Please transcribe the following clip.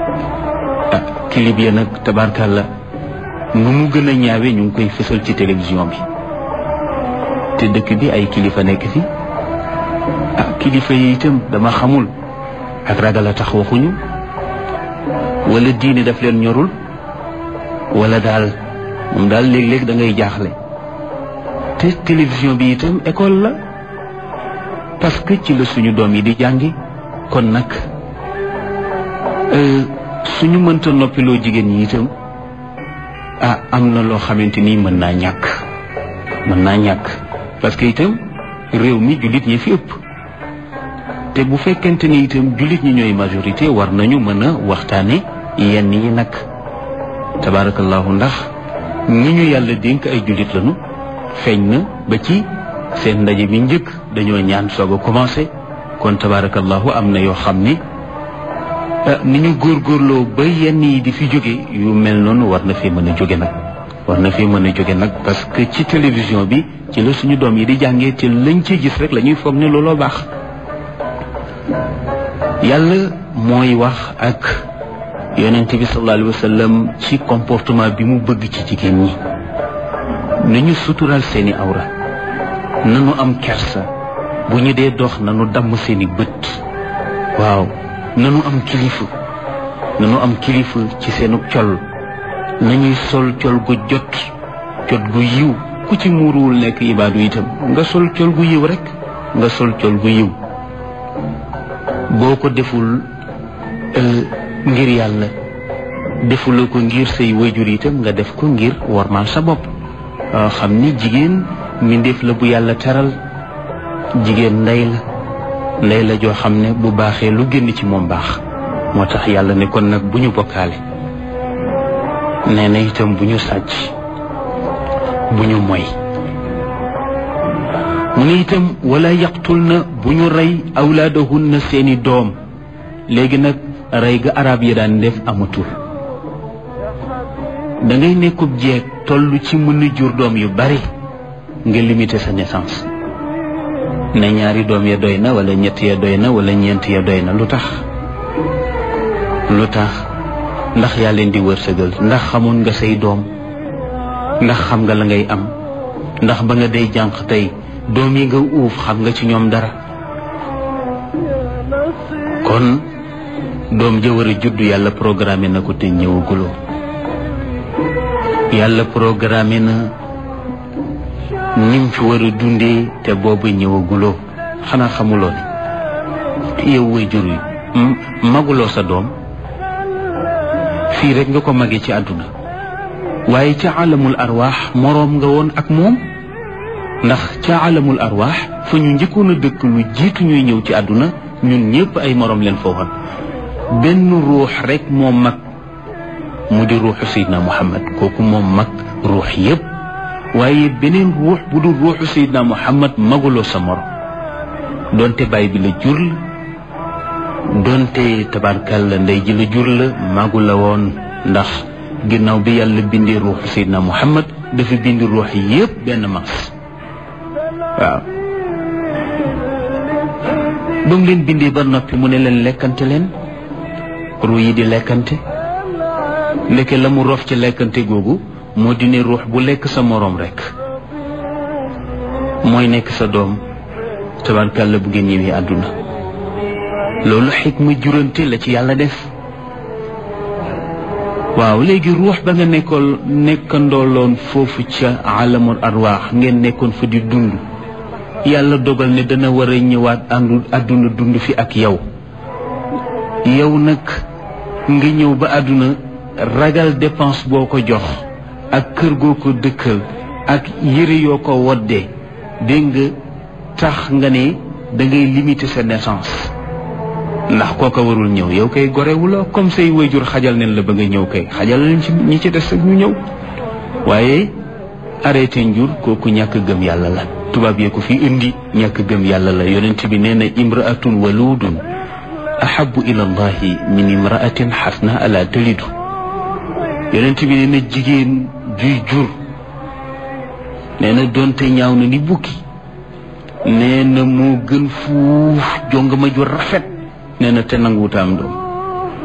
ah clip ya nag tabarkàlla nu mu gën a ñaawe ñu ngi koy fësal ci télévision bi te dëkk bi ay kilifa nekk fi ah kilifa yi itam dama xamul ak ragal a tax waxuñu wala diine daf leen ñorul wala daal moom daal léeg-léeg da ngay jaaxle te télévision bi itam école la parce que ci la suñu doom yi di jàngi kon nag suñu mënta noppiloo jigéen ñi itam ah am na loo xamante ni mën naa ñàkk mën naa ñàkk parce que itam réew mi jullit ñi fi ëpp te bu fekkente ni itam jullit ñi ñooy majorité war nañu mën a waxtaane yenn yi nag tabaarakallahu ndax ñi ñu yàlla dénk ay jullit lañu feeñ na ba ci seen ndaje bi njëkk dañoo ñaan soog a commencé kon tabaarakallahu am na yoo xam ne ni ñu góorgóorloo ba yenn yi di fi jóge yu mel noonu war na fi mën a jóge nag war na fi mën a jóge nag parce que ci télévision bi ci la suñu doom yi di jàngee te lañ ci gis rek la ñuy foog ne looloo baax yàlla mooy wax ak yonent bi sallallahu alayhi wa sallam ci comportement bi mu bëgg ci jigéen ñi nañu sutural seeni awra nanu am kersa bu ñu dee dox nanu damm seeni bët waaw nanu am kilifa nanu am kilifa ci seenu col nañuy sol col gu jot jot gu yiw ku ci muuruwul nekk ibaadu itam nga sol col gu yiw rek nga sol col gu yiw boo ko deful ngir yàlla defuloo ko ngir say wayjur itam nga def ko ngir wormaal sa bopp xam ni jigéen mbindeef la bu yàlla teral jigéen ndey la ndey la joo xam ne bu baaxee lu génn ci moom baax moo tax yàlla ne kon nag bu ñu bokkaale nee na itam bu ñu sàcc bu ñu moy mu ne itam wala yaqtul na bu ñu rey awlaadahunna seeni doom léegi nag rey ga arab yi daan def amatul da ngay nekkub jeeg toll ci mën a jur doom yu bari nga limiter sa naissance ne ñaari doom ya doy na wala ñett ya doy na wala ñeent ya doy na lu tax lu tax ndax yaa leen di wërsëgal ndax xamoon nga say doom ndax xam nga la ngay am ndax ba nga day jànq tey doom yi nga uuf xam nga ci ñoom dara kon doom ja war a judd yàlla programmé na ko te ñëwaguloo yàlla programmé na nim fi war a dundee te boobu ñëwaguloo xanaa xamuloo ne yow way jur yi maguloo sa doom fii rek nga ko mage ci àdduna waaye ca alamul arwaax moroom nga woon ak moom ndax ca alamul arwaax fa ñu njëkkoon a dëkk lu jiitu ñuy ñëw ci àdduna ñun ñëpp ay moroom leen foofoon benn ruux rek moo mag mu di ruuxu Seydina Muhammad kooku moom mag ruux yépp waaye beneen ruux bu dul ruuxu Seydina Muhammad maguloo sa morom donte baay bi la jur la donte tabarkalla ndey ji la jur la magu la woon ndax ginnaaw bi yàlla bindee ruuxu Seydina Muhammad dafa bind ruux yépp benn mas waaw ba mu leen bindee ba noppi mu ne leen lekkante leen ruu yi di lekkante ndeke la mu rof ci lekkante googu moo di ne ruux bu lekk sa moroom rekk mooy nekk sa doom tabarkàlla bu ngeen ñëwee àdduna loolu xikma jurante la ci yàlla def waaw léegi ruux ba nga nekkoon nekkandooloon foofu ca alamul arwaax ngeen nekkoon fa di dund yàlla dogal ne dana war a ñëwaat àndu àdduna dund fi ak yow yow nag nga ñëw ba àdduna ragal dépense boo ko jox ak kër goo ko dëkkal ak yëre yoo ko woddee dégg nga tax nga ne da ngay limiter sa naissance ndax kooka warul ñëw yow kay gorewula comme say wayjur xajal neen la ba nga ñëw kay xajal leen ci ñi ci des ak ñu ñëw waaye arrêté njur kooku ñàkk gëm yàlla la tubaab yee ko fi indi ñàkk gëm yàlla la yonent bi nee na imraatun waludun ahabu ila allahi min imraatin xasna ala talidu yonent bi nee na jigéen juy jur nee na doonte ñaaw na ni bukki nee na moo gën fuuf jong ma ju rafet nee na te nanguwuta am doom